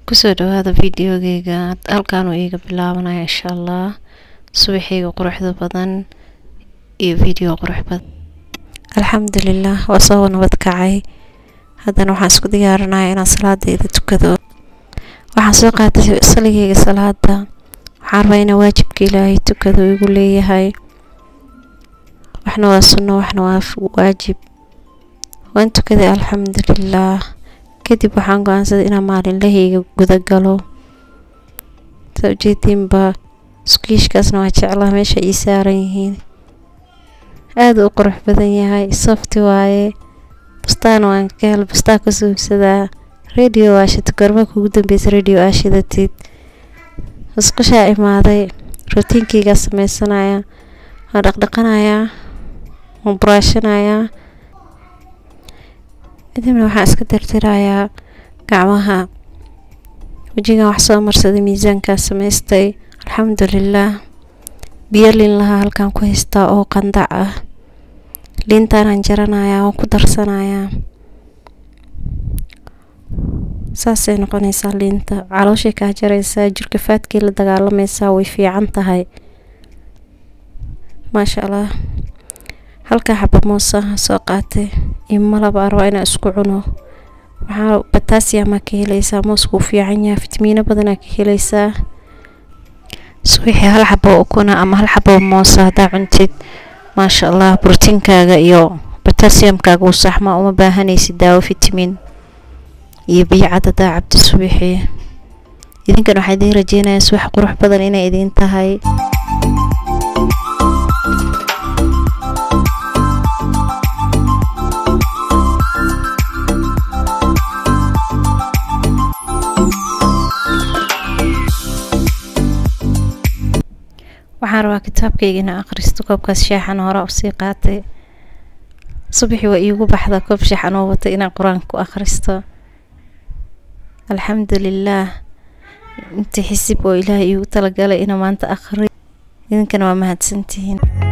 kusoo dhawaada videogeyga halkaanuu iiga bilaabanaya insha allah subaxeyga quruxda badan iyo video qurux badan alxamdulilah waa soo nabad kacay haddana waxaan isku diyaarinaya inaan salaadeyda tukado waxaan soo qaatay saligeyga salaada waxaan rabaa inaan waajibka ilaahay tukado igu leeyahay waxna waa sunno waxna waa waajib waan tukaday alxamdulilah kadib waxaan go-aansaday inaan maalinlahayga gudagalo saa ujeediinba iskuiishkaasna waa jeclaa meesha ii saaran yihiin aada u qurux badan yahay softi waaye bustaan waan ka hel bustaan ka suugsadaa radio aashita gorma kugu dambeysa radio aashidatid isqushaa imaaday rootiinkeygaa sameysanaya waan dhaqdhaqanayaa waan buraashanayaa kadibna waxaan iska tirtirayaa gacmaha wejigan wax soo marsaday miisaankaa samaystay alxamdulilah biyo liin lahaa halkaan ku haystaa oo qandac ah liintaanaan jaranayaa waan ku darsanayaa saasay noqonaysaa liinta calooshay kaa jaraysaa jirka faadkii la dagaalamaysaa way fiican tahay maasha allah halkaa xaba moosaha soo qaatay iyo malaba araba inaa isku cuno waxaa batasiyamaa ka helaysaa mooskuu fiican yahay fitamiino badanaa ka helaysaa subaxii hal xabo ukuna ama hal xabo moosa haddaa cuntid maasha allah brotiinkaaga iyo batasiyamkaaga uu saxmaa uma baahanaysid daawo fitamiin iyo biyo cad haddaa cabdi subaxii idinkan waxaa idiin rajeynayaa subax qurux badan inay idiin tahay waxaan rabaa kitaabkayga inaan akhristo koobkaas shaaxan hore usii qaatay subaxii waa iigu baxda koob shaaxan oo watay inaan qur-aanka ku akhristo alxamdulilaah intii xisib oo ilaahay iigu talagalay inaa maanta akhri idinkana waa mahadsantihiin